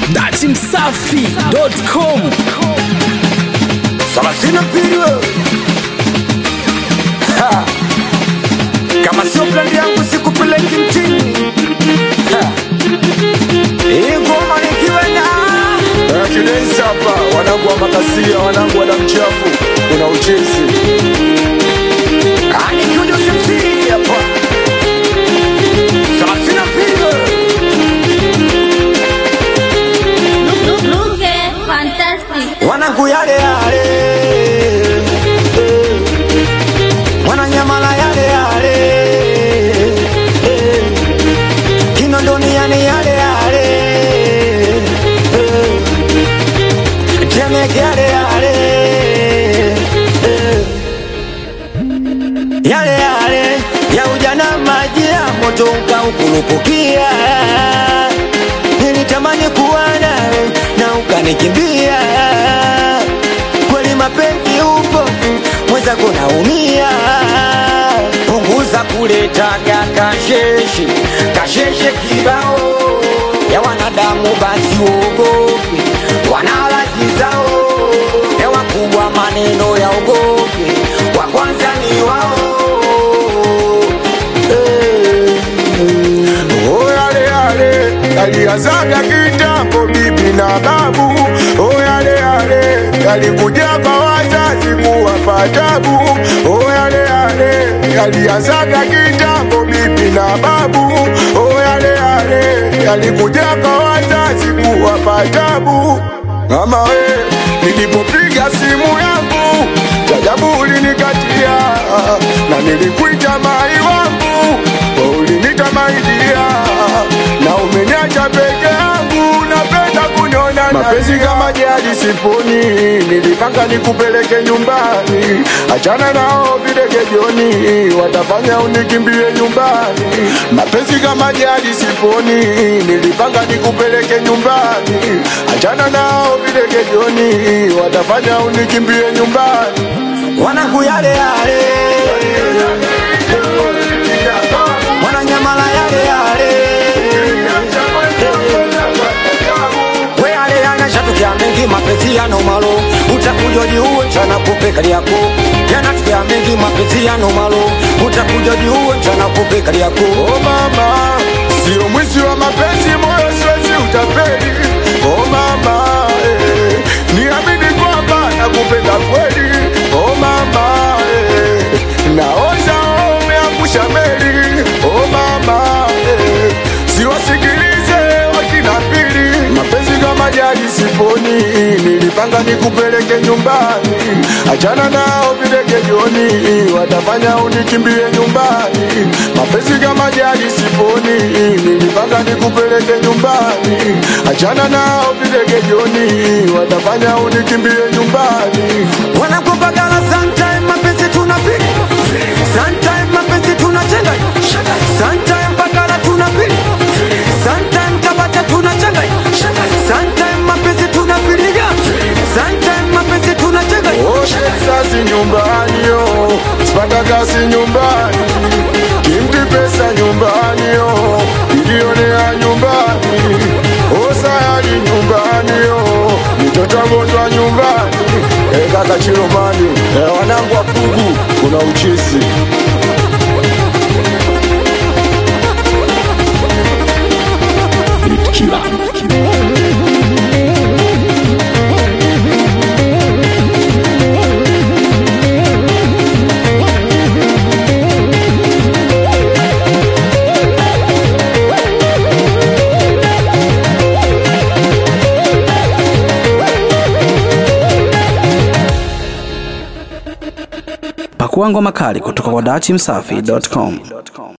datimsafi.com thelathini na mbili wewe. Ha. kama sio plani yangu sikupeleki mchini Ha. hii ngoma nikiwa na Kidensi hapa wanangu wa makasia wanangu wa damu chafu kuna uchezi Ah, nikiwa ndio simsiri hapa thelathini na mbili wewe. Look, look, look, eh, fantastic. wanangu yale yale eh. wananyamala yale yale eh. kinondoni yani yale yale eh. temeke yale yale eh. yale yale ya ujana maji ya moto ukaukurupukia nilitamani kuwa nawe na ukanikimbia kweli mapenzi upo mwenzako naumia punguza kuletaga kasheshe kasheshe kibao ya wanadamu basi uogope wanalazi zao ya wakubwa maneno ya ogope wa kwanza ni wao Oh, yale yale yalianzaga kitambo, bibi na babu. Oh, yale yale yalikuja kwa wazazi kuwapa tabu. Oh, yale yale yalianzaga kitambo, bibi na babu. Oh, yale yale yalikuja kwa wazazi kuwapa tabu. Mama we, nilipopiga simu yangu jajabu ulinikatia, na nilikuita mai wangu ulinita maidia, na umeniacha peke yangu, napenda kuniona mapenzi kama jadi siponi, nilipanga nikupeleke nyumbani, achana nao videge jioni, watafanya unikimbie nyumbani. Mapenzi kama jadi siponi, nilipanga nikupeleke nyumbani, achana nao videge jioni, watafanya unikimbie nyumbani. wanangu yale yale wananyamala yale yale we yale yanashatukia mengi mapenzi yano malo utakuja jiuwe chana kupe kali yako yanatukia mengi mapenzi yano malo utakuja jiuwe chana kupe kali yako Oh mama, sio mwizi wa mapenzi, moyo siwezi utapeli. Oh mama, eh, niamini kwamba nakupenda kweli. Oh mama, eh, naoza umeangusha meli. Oh mama, eh, siwasikilize wakina pili. Mapenzi kama jadi siponi, nilipanga nikupeleke nyumbani, achana nao videge jioni, watafanya unikimbie nyumbani. Mapenzi kama jadi siponi, nilipanga nikupeleke nyumbani, achana nao videge jioni, watafanya unikimbie nyumbani. wanakupagala sometime mapenzi tunapiga sometime mapenzi tunachenga sometime pagala tunapiga sometime tabata tunachenga sometime mapenzi tunapiga sometime mapenzi tunachenga Oshe sasi nyumbani yo, sipata kazi nyumbani, kimti pesa nyumbani yo, ilionea nyumbani, osayali nyumbani yo, mitoto gonjwa nyumbani, e kaka Chilomani, e wanangu wa Pugu, kuna uchisi pakua ngoma kali kutoka kwa datimsafi.com